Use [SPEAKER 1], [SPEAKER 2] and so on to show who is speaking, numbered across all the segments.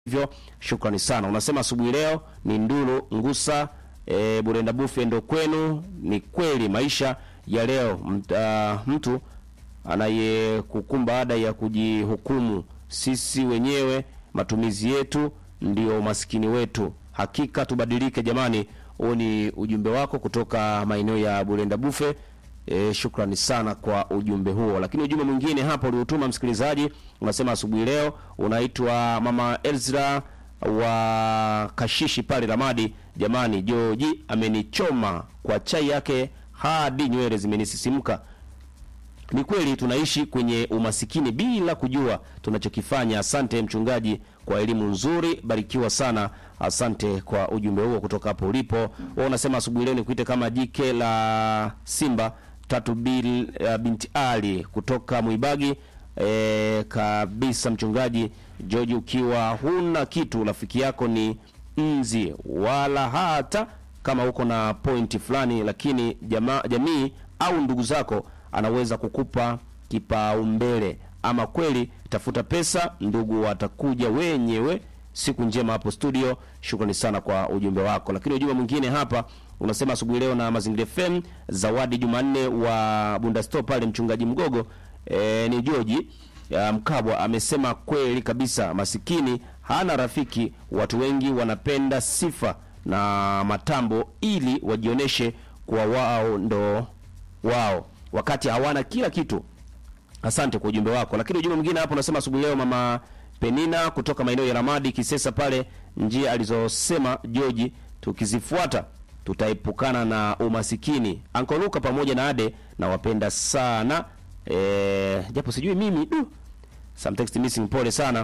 [SPEAKER 1] hivyo shukrani sana. Unasema asubuhi leo ni Ndulu Ngusa e, Burenda Bufe ndo kwenu. Ni kweli maisha ya leo mt, uh, mtu anayekukumba ada ya kujihukumu sisi wenyewe, matumizi yetu ndio umaskini wetu. Hakika tubadilike jamani. Huo ni ujumbe wako kutoka maeneo ya Burenda Bufe. E, shukrani sana kwa ujumbe huo. Lakini ujumbe mwingine hapa uliotuma msikilizaji unasema asubuhi leo unaitwa Mama Ezra wa Kashishi pale Ramadi. Jamani, Joji amenichoma kwa chai yake hadi nywele zimenisisimka. Ni kweli tunaishi kwenye umasikini bila kujua tunachokifanya. Asante mchungaji kwa elimu nzuri, barikiwa sana. Asante kwa ujumbe huo kutoka hapo ulipo. Wewe unasema asubuhi leo nikuite kama jike la Simba tatu bil, uh, binti Ali kutoka Mwibagi. E, kabisa mchungaji George, ukiwa huna kitu, rafiki yako ni nzi, wala hata kama uko na pointi fulani, lakini jama, jamii au ndugu zako anaweza kukupa kipaumbele. Ama kweli, tafuta pesa, ndugu watakuja wenyewe. Siku njema hapo studio. Shukrani sana kwa ujumbe wako. Lakini ujumbe mwingine hapa unasema asubuhi leo na Mazingira FM, Zawadi Jumanne wa Bundasto pale, mchungaji Mgogo e, ni Joji Mkabwa amesema kweli kabisa, masikini hana rafiki. Watu wengi wanapenda sifa na matambo ili wajioneshe kuwa wao ndo wao wakati hawana kila kitu. Asante kwa ujumbe wako. Lakini ujumbe mwingine hapo unasema asubuhi leo mama Penina kutoka maeneo ya Ramadi Kisesa pale, njia alizosema Joji tukizifuata tutaepukana na umasikini. Anko Luka pamoja na Ade na wapenda sana e, japo sijui mimi du some text missing, pole sana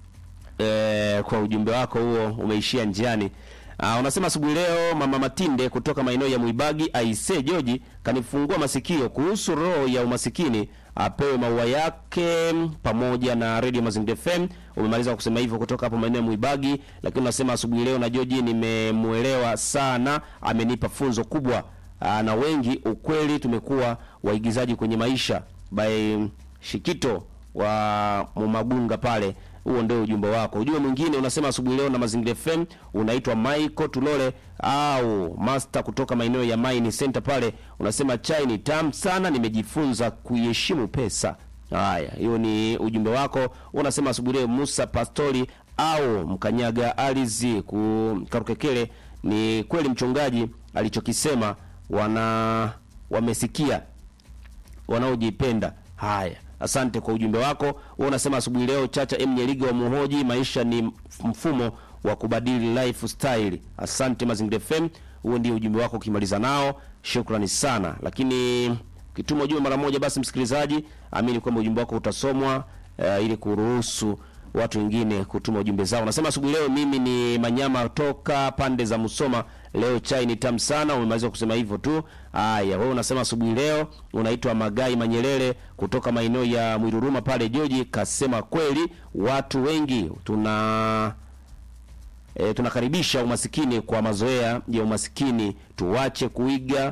[SPEAKER 1] e, kwa ujumbe wako huo umeishia njiani. Uh, unasema asubuhi leo mama Matinde kutoka maeneo ya Mwibagi aise Joji kanifungua masikio kuhusu roho ya umasikini apewe maua yake pamoja na Radio Mazingira FM. Umemaliza kusema hivyo kutoka hapo maeneo ya Mwibagi, lakini unasema asubuhi leo na Joji nimemuelewa sana, amenipa funzo kubwa. Uh, na wengi ukweli tumekuwa waigizaji kwenye maisha by Shikito wa Mumagunga pale huo ndio ujumbe wako. Ujumbe mwingine unasema asubuhi leo na Mazingira FM, unaitwa Michael Tulole au Master kutoka maeneo ya Mine Center pale, unasema chai ni tamu sana, nimejifunza kuiheshimu pesa. Haya, hiyo ni ujumbe wako. Unasema asubuhi leo Musa Pastori au Mkanyaga Alizi Karukekele, ni kweli mchungaji alichokisema, wana wamesikia wanaojipenda. Haya, Asante kwa ujumbe wako. Wewe unasema asubuhi leo Chacha M Nyeliga wa Muhoji, maisha ni mfumo wa kubadili lifestyle. Asante Mazingira FM, huo ndio ujumbe wako. Ukimaliza nao shukrani sana, lakini ukituma ujumbe mara moja, basi msikilizaji, amini kwamba ujumbe wako utasomwa uh, ili kuruhusu watu wengine kutuma ujumbe zao. Unasema asubuhi leo mimi ni Manyama toka pande za Musoma, leo chai ni tamu sana. Umemaliza kusema hivyo tu. Haya, wewe unasema asubuhi leo unaitwa Magai Manyelele kutoka maeneo ya Mwiruruma pale. Joji kasema kweli, watu wengi tuna e, tunakaribisha umasikini kwa mazoea ya umasikini, tuwache kuiga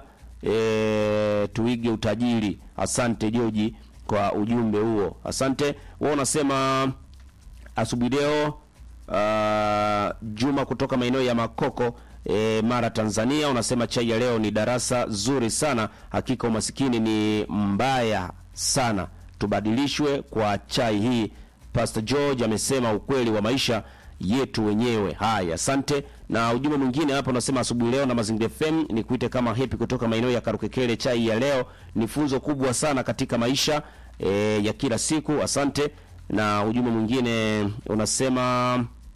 [SPEAKER 1] e, tuige utajiri. Asante Joji kwa ujumbe huo, asante. Wewe unasema asubuhi leo uh, Juma kutoka maeneo ya Makoko e, Mara Tanzania, unasema chai ya leo ni darasa zuri sana. Hakika umasikini ni mbaya sana, tubadilishwe kwa chai hii. Pastor George amesema ukweli wa maisha yetu wenyewe. Haya, asante. Na ujumbe mwingine hapa unasema asubuhi leo na Mazingira FM ni kuite kama Happy kutoka maeneo ya Karukekele, chai ya leo ni funzo kubwa sana katika maisha e, ya kila siku. Asante na ujumbe mwingine unasema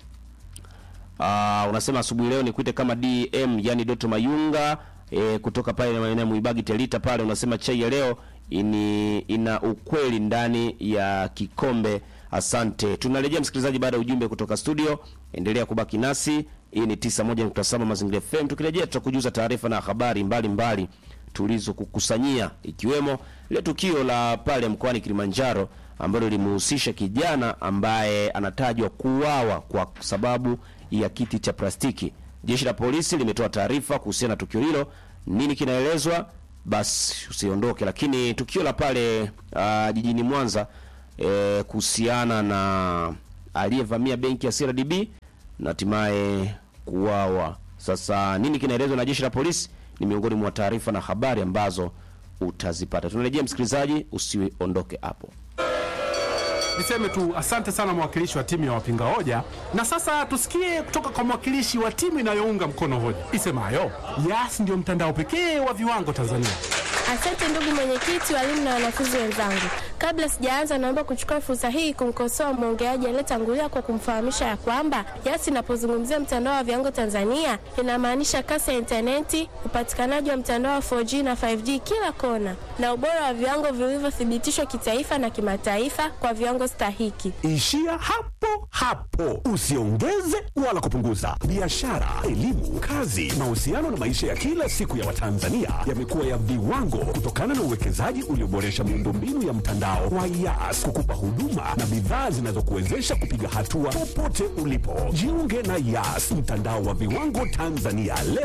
[SPEAKER 1] uh, unasema asubuhi leo ni kuite kama DM yani Doto Mayunga e, kutoka pale maeneo Muibagi Telita pale, unasema chai ya leo ini, ina ukweli ndani ya kikombe. Asante. Tunarejea msikilizaji, baada ya ujumbe kutoka studio. Endelea kubaki nasi, hii ni 91.7 Mazingira FM. Tukirejea tutakujuza taarifa na habari mbalimbali tulizokukusanyia ikiwemo ile tukio la pale mkoani Kilimanjaro ambalo lilimhusisha kijana ambaye anatajwa kuuawa kwa sababu ya kiti cha plastiki. Jeshi la polisi limetoa taarifa kuhusiana na tukio hilo. Nini kinaelezwa? Basi usiondoke. Lakini tukio la pale uh, jijini Mwanza eh, kuhusiana na aliyevamia benki ya CRDB na hatimaye kuuawa. Sasa nini kinaelezwa na jeshi la polisi ni miongoni mwa taarifa na habari ambazo utazipata. Tunarejea msikilizaji, usiondoke hapo.
[SPEAKER 2] Niseme tu asante sana mwakilishi wa timu ya wapinga hoja, na sasa tusikie kutoka kwa mwakilishi wa timu inayounga mkono hoja isemayo Yas ndio mtandao pekee wa viwango Tanzania.
[SPEAKER 3] Asante ndugu mwenyekiti, walimu na wanafunzi wenzangu. Kabla sijaanza, naomba kuchukua fursa hii kumkosoa mwongeaji aliyetangulia kwa kumfahamisha ya kwamba Yas inapozungumzia mtandao wa viwango Tanzania inamaanisha kasi ya intaneti, upatikanaji wa mtandao wa 4G na 5G kila kona, na ubora wa viwango vilivyothibitishwa kitaifa na kimataifa kwa viwango stahiki.
[SPEAKER 4] Ishia hapo hapo, usiongeze wala kupunguza. Biashara, elimu, kazi, mahusiano na maisha ya kila siku ya Watanzania yamekuwa ya viwango kutokana na uwekezaji ulioboresha miundombinu ya mtandao wa Yas kukupa huduma na bidhaa zinazokuwezesha kupiga hatua popote ulipo. Jiunge na Yas, mtandao wa viwango Tanzania leo.